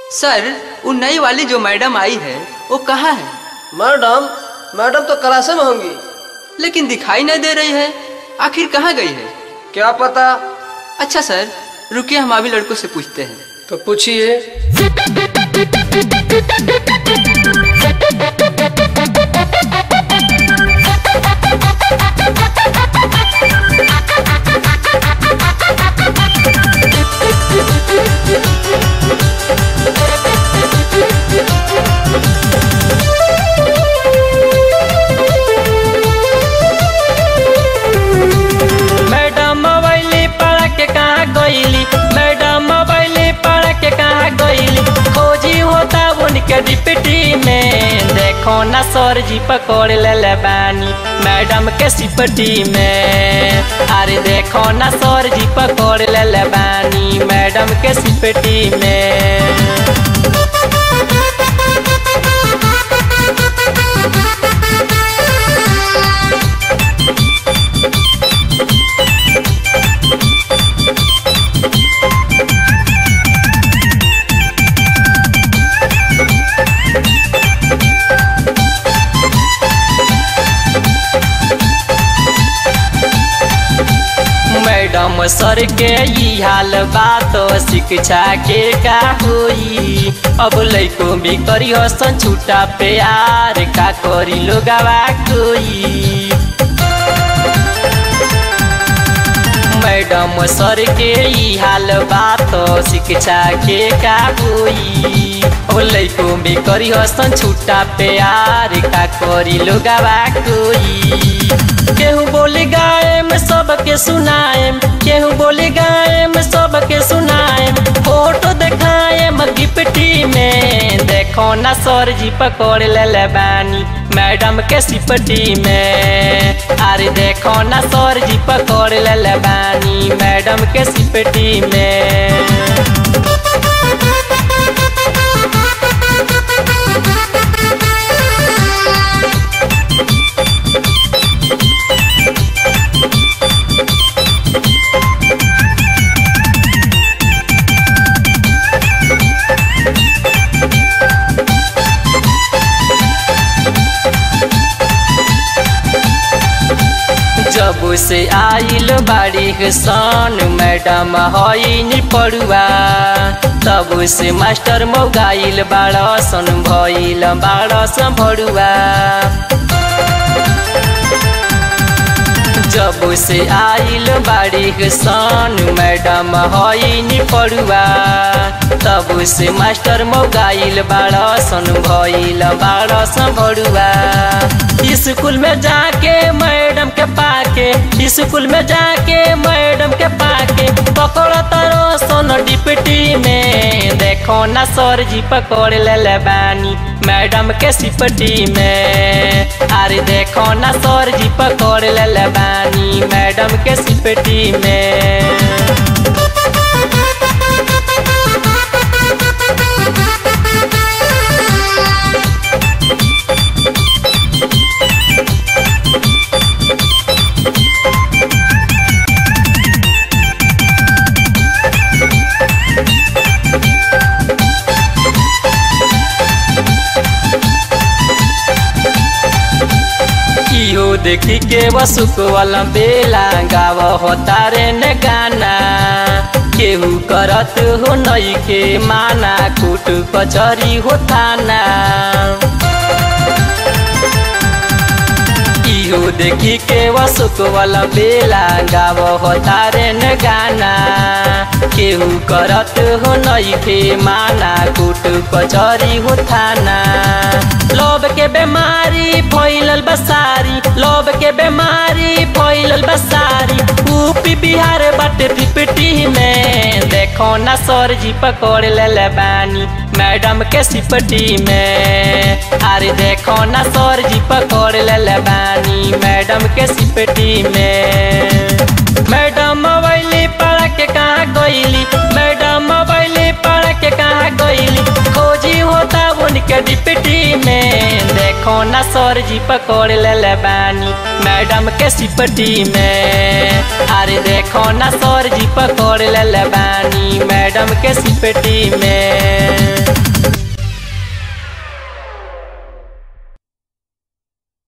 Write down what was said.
सर वो नई वाली जो मैडम आई है वो कहाँ है मैडम मैडम तो क्लासे में होंगी लेकिन दिखाई नहीं दे रही है आखिर कहाँ गई है क्या पता अच्छा सर रुकिए हम अभी लड़कों से पूछते हैं तो पूछिए मैडम मोबाइल पढ़ के कहाँ गईली मैडम मोबाइल पढ़ के कहाँ गईली खोजी होता उनके डिप्टी में देखो ना सर जी पकड़ ले बानी मैडम के सिपटी में अरे देखो ना सर जी पकड़ ले बानी मैडम के सिपटी में मैडम सर के ई हाल बात शिक्षा के का होई अब लैको भी करी हसन छूटा प्यार का करी लोगवा कोई मैडम सर के ई हाल बात शिक्षा के का होई अब लैको भी करी हसन छूटा प्यार का करी लोगवा कोई केहू बोली गायम सबके सुनाएम केहू बोली गायम सबके सुनाएम फोटो देखाएम गिफ्टी में देखो ना सर जी पकड़ ले बानी मैडम के सिपटी में अरे देखो ना सर जी पकड़ ले बानी मैडम के सिपटी में जब से आइल बाड़ी सन मैडम हईन पड़ुआ तब से मास्टर मोगाइल बाड़ सन भइल बाड़ सन भड़ुआ जब से आइल बाड़ी सन मैडम हईन पड़ुआ तब से मास्टर मोगाइल बाड़ सन भइल बाड़ सन भड़ुआ स्कूल में जाके मैडम के पाके स्कूल में जाके मैडम के पाके पकड़ तारो सोन डिप्टी में देखो ना सर जी पकड़ ले बानी मैडम के सिपटी में अरे देखो ना सर जी पकड़ ले बानी मैडम के सिपटी में इहो देखी के वसुक वाला बेला गाव होता रे न गाना केहू करत हो नई के माना कुट कचरी हो थाना इहो देखी के वसुक वाला बेला गाव होता रे न गाना केहू करत हो नई के माना कुट कचरी हो थाना लोभ के बीमारी फैलल बसारी लोभ के बीमारी फैलल बसारी यूपी बिहार बाटे पिपटी में देखो ना सर जी पकड़ ले बानी मैडम के सिपटी में अरे देखो ना सर जी पकड़ ले बानी मैडम के सिपटी में मैडम मोबाइल पढ़ के कहाँ गईली मैडम मोबाइल पढ़ के कहाँ गईली खोजी होता उनके डिप्टी में देखो ना सर जी पकड़ ले बानी मैडम के सिपटी में अरे देखो ना सर जी पकड़ ले बानी मैडम के सिपटी में